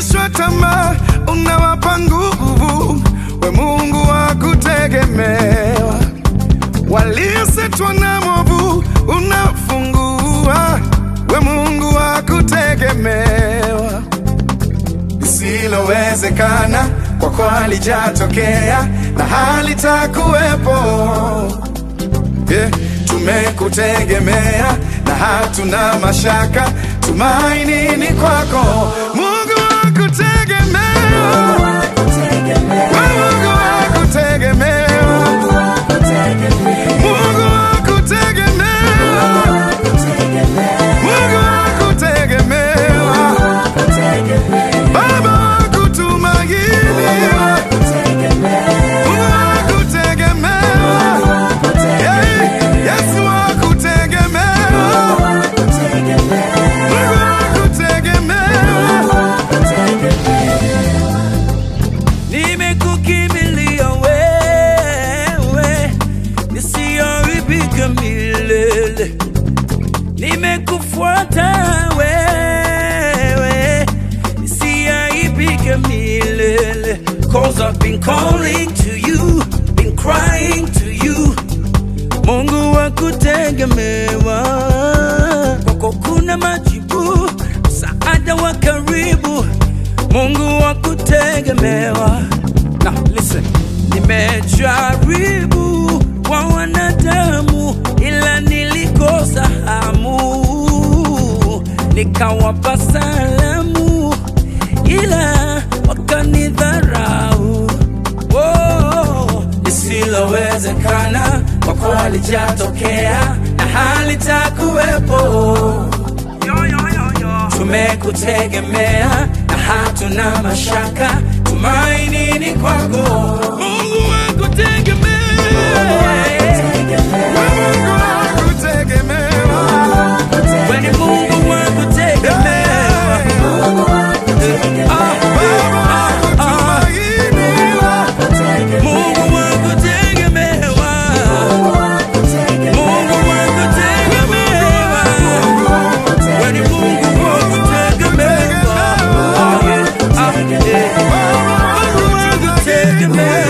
waliokatishwa tamaa unawapa nguvu, we Mungu wa kutegemewa. Waliosetwa na mwovu unafungua, we Mungu wa kutegemewa. Lisilowezekana kwako halijatokea na halitakuwepo. Yeah, tumekutegemea na hatuna mashaka, tumaini ni kwako, Mungu wa kutegemewa, we Mungu wa kutegemewa, Mungu wa kutegemewa, Mungu wa kutegemewa, Baba wa kutumainiwa, Mungu wa kutegemewa, yeah, Yesu wa kutegemewa, Mungu wa kutegemewa. Nimekukimbilia wewe, nisiharibike milele. Nimekufuata wewe, nisiharibike milele. Cause I've been calling to you, been crying to you. Mungu wa kutegemewa, kwako kuna majibu, msaada wa karibu. Mungu wa kutegemewa. Now listen, nimejaribu kwa wanadamu, ila nilikosa hamu, nikawapa salamu, ila wakanidharau. Oh, lisilowezekana kwako halijatokea na halitakuwepo. Tumekutegemea na hatuna mashaka, tumaini ni kwako. Mungu wa kutegemea, Mungu wa kutegemewa. wewe ni Mungu wa kutegemea. Ah, Baba wa kutumainiwa. Mungu wa kutegemewa, Mungu wa kutegemewa. Wewe ni Mungu wa kutegemewa. Ah, yeah. Ah, yeah. Mungu wa kutegemewa.